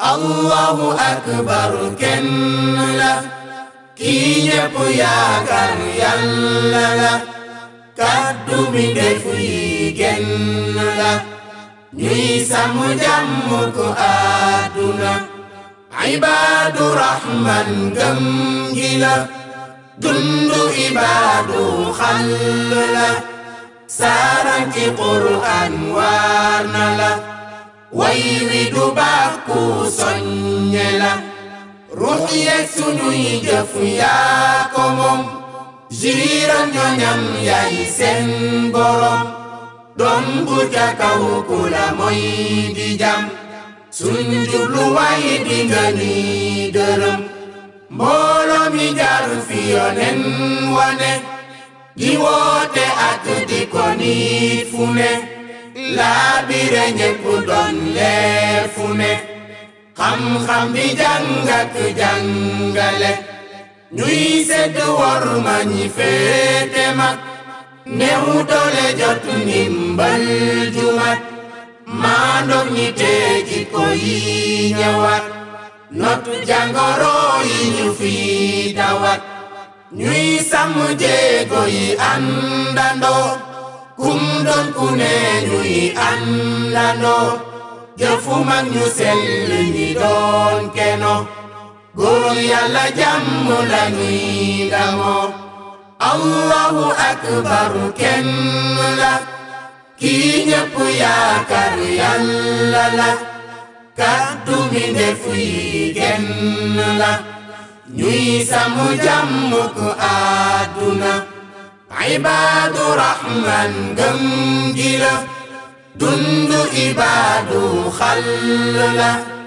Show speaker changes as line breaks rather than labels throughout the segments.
allahu akbar kenn la kii ñépp yaakaar yàlla la kàddu mi def yi genn la ñuy sàmm jàmm ko àdduna ibaadu rahman gëm gi la dundu ibaadu xal la saaranti qur'an waar na la way wi du bàkku soññe la ruux yeeg sunuy jëf yaa ko moom jiiram ñoñam yaay seen borom doon bu ca kaw ku la mooy di jam suñ jubluwaay di nga ni dërëm mbooloo mi jaar fi yonen wane di woote ak di ko nit fu ne laabire ñépp doon leer fu ne xam-xam bi jàng ak jàngale ñuy sedd wor ma ñi féete mag néew doole jot ndimbal jumat maa ndox ñi teegi ko yi ñëwaat not jàngoro yi ñu fi dawat ñuy sàmm jéego yi àndandoo kum doon ku ne ñuy àndandoo jëfu mag ñu sell ñi doon keno góor yàlla jàmm la ñuy damoo allahu akbar kenn la kii ñépp yaakaar yàlla la kàddu mi ndef yi genn la ñuy sàmm jàmm ko àdduna ibaadu rahman gëm gi la dundu ibaadu xal la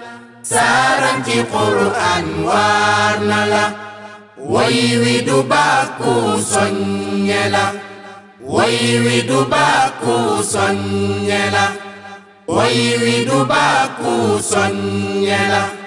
saaranti qur'an waar na la way wi du bàkku soññe la way wi du bàkku soññe la way wi du bàkku soññe la